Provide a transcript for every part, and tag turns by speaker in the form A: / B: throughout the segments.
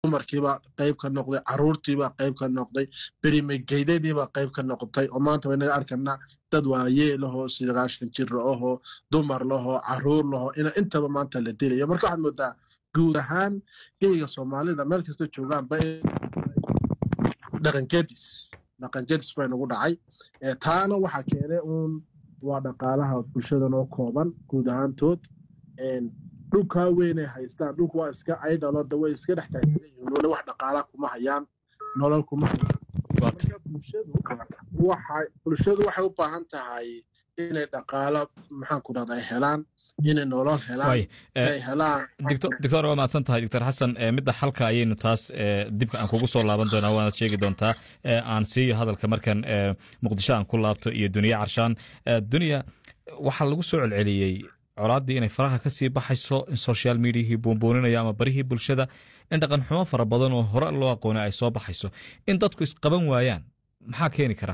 A: dumarkiibaa qayb ka noqday caruurtiibaa qayb ka noqday berimegeydadiibaa qayb ka noqotay oo maanta waynaga arkanaa dad waayee lahoo sagaashan jir lahoo dumar lahoo caruur lahoo ina intaba maanta la dilayo marka waxaad moodaa guud ahaan geyga soomaalida meel kasta joogaanba dhaqankedis dhaqankedis bay nagu dhacay taana waxaa keenay uun waa dhaqaalaha bulshadan oo kooban guud ahaantood dhulkaa weynay haystaan dhulku waa iska aydalooda way iska dhex taagyihiin weli wax dhaqaala kuma hayaan nolol kuma hayaan marka bulshadu waxay bulshadu waxay u baahan tahay inay dhaqaalo maxaan ku dhahda ay helaan inay nolol helaan ay helaan
B: doctor waa mahadsan tahay doctor xasan midda xalka ayaynu taas dibka aan kugu soo laaban doonaa waanaad sheegi doontaa aan siiyo hadalka markan muqdisho aan ku laabto iyo duniya carshaan duniya waxaa lagu soo celceliyey colaaddii inay faraha ka sii baxayso in social mediahii buunbuuninaya ama barihii bulshada in dhaqan xumo fara badan oo hore loo aqoonay ay soo baxayso in dadku isqaban waayaan maxaa keeni kara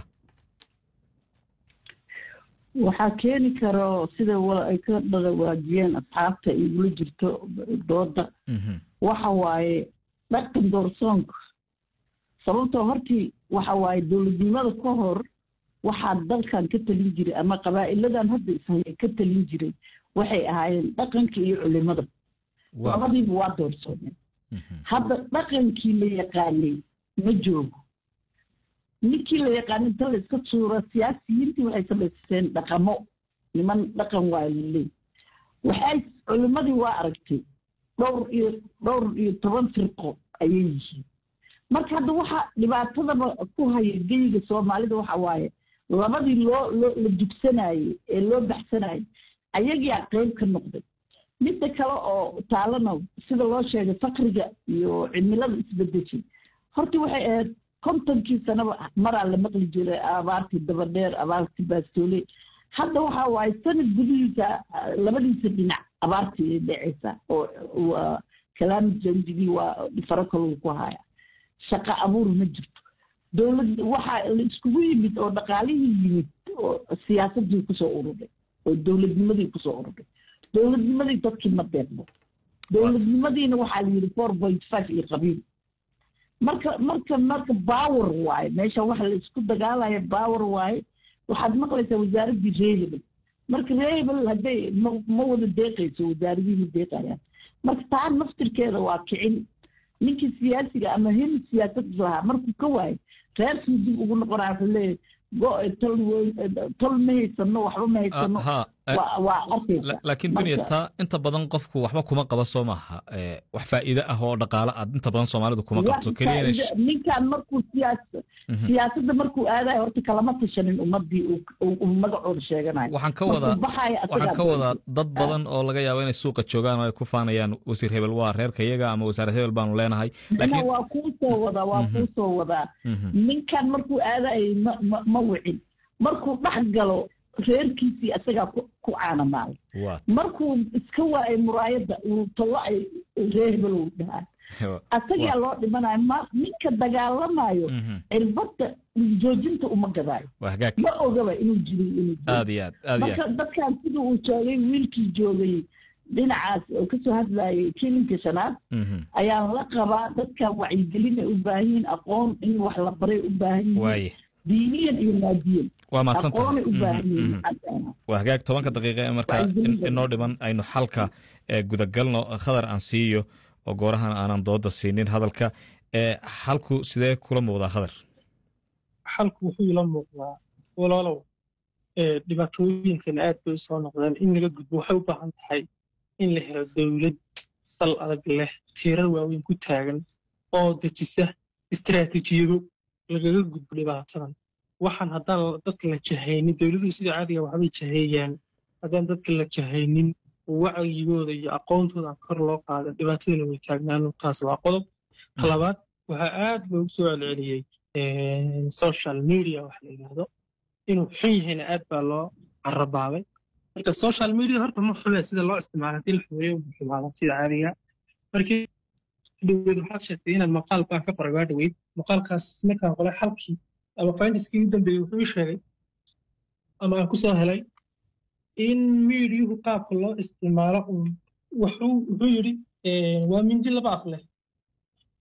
C: waxaa keeni karo sida ay ka dhadawaajiyeen asxaabta igula jirto dooda waxa waaye dhaqan doorsoonka sababtoo hortii waxa waaye dowladnimada ka hor waxaa dalkan ka talin jiray ama qabaa'iladan hadda ishaya ka talin jiray waxay ahaayeen dhaqanka iyo culimada labadiiba waa doorsoomeen hadda dhaqankii la yaqaanay ma joogo ninkii la yaqaanay inta la iska suura siyaasiyiintii waxay samaysteen dhaqamo niman dhaqan waa laleey waxay culimadii waa aragtay dhowr iyo dhowr iyo toban firqo ayay yihiin marka hadda waxa dhibaatadaba ku haya geyga soomaalida waxa waaye labadii loo loo la dugsanayey ee loo baxsanayay ayagiyaa qayb ka noqday midda kale oo taalana sida loo sheegay fakriga iyo cimilada isbedeshay horta waxay ahayd kontonkii sanaba maraa la maqli jiray abaartii dabadheer abaartii baastoole hadda waxa waaye sanad gudihiisa labadiisa dhinac abaartii ay dhecaysa oo waa kalaami janjigii waa faro kaluu ku haya shaqo abuur ma jirto dowlad waxaa la iskugu yimid oo dhaqaalihii yimid oo siyaasadii kusoo ururay oo dowladnimadii kusoo ururay dowladnimadii dadkii ma deeqdo dowladnimadiina waxaa la yidhi four point five iyo qabiil marka marka marka power waaye meesha waxa la isku dagaalaya power waaye waxaad maqlaysaa wasaaraddii reehebel marka reehebel hadday ma ma wada deeqayso wasaaradihii ma deeqayaan marka taa naftirkeeda waa kicin ninkii siyaasiga ama hil siyaasad lahaa markuu ka waayo reerkii dib ugu noqonaya wuxuu leeyahay tol tol ma haysano waxba ma haysano waa arkaysa
B: laakiin dunya taa inta badan qofku waxba kuma qaba soo maaha wax faa'iide ah oo dhaqaale aad inta badan soomaalidu kuma qabto
C: ninkan markuu siyaas siyaasadda markuu aadayo horta kalama tashanin ummadii uu magacooda sheeganayo
B: waxaan ka wadaa waxaan ka wadaa dad badan oo laga yaabo inay suuqa joogaan oo ay ku faanayaan wasiir hebel waa reerka iyaga ama wasaarad hebel baanu leenahay
C: waa kuu soo wadaa waa kuu soo wadaa ninkan markuu aadayo ma ma wicin markuu dhex galo reerkiisii asagaa ku caanamaalay markuu iska waayay muraayadda uu tollo ay ree hebel uu dhahaa asagaa loo dhimanayo ma ninka dagaalamayo cirbadda joojinta uma gadaayo ma ogaba inuu jiray inuu marka dadkan sida uu joogay wiilkii joogay dhinacaas oo kasoo hadlayay kilinka shanaad ayaan la qabaa dadkan wacyigelin ay u baahan yihiin aqoon in wax la baray u baahan yihiin diiniyan iyo maadiyan
B: waa mahadsanta
C: aqoonay u baahan yihiin
B: waa hagaag tobanka daqiiqa ee markaa inoo dhiman aynu xalka gudagalno khadar aan siiyo oo goorahan aanan dooda siinin hadalka xalku sidee kula muuqdaa khadar
D: xalku wuxuu ila muuqdaa walaalow dhibaatooyinkana aad bay usoo noqdeen in laga gudbo waxay u baahan tahay in la helo dowlad sal adag leh tiirar waaweyn ku taagan oo dejisa istaraatiijiyado lagaga gudbo dhibaatadan waxaan haddaan dadka la jahaynin dowladuhu sida caadiga waxbay jaheeyaan haddaan dadka la jahaynin oo wacyigooda iyo aqoontooda aan kor loo qaada dhibaatadana way taagnaan taas waa qodob talabaad waxaa aad loogu soo celceliyey social media wax la yidhaahdo inuu xun yahayna aad baa loo carabaabay marka social media horta ma xumee sida loo isticmaala hadii la xumeeyo ma xumaada sida caadiga markii dhaweyd waxaad sheegtay inaad maqaal baan ka qoray waa dhaweyd maqaalkaas markaan qoray xalkii ama findiskii u dambeeyey wuxuu ii sheegay ama aan kusoo helay in miidiyuhu qaabka loo isticmaalo wuxuu wuxuu yidhi waa mindi laba af leh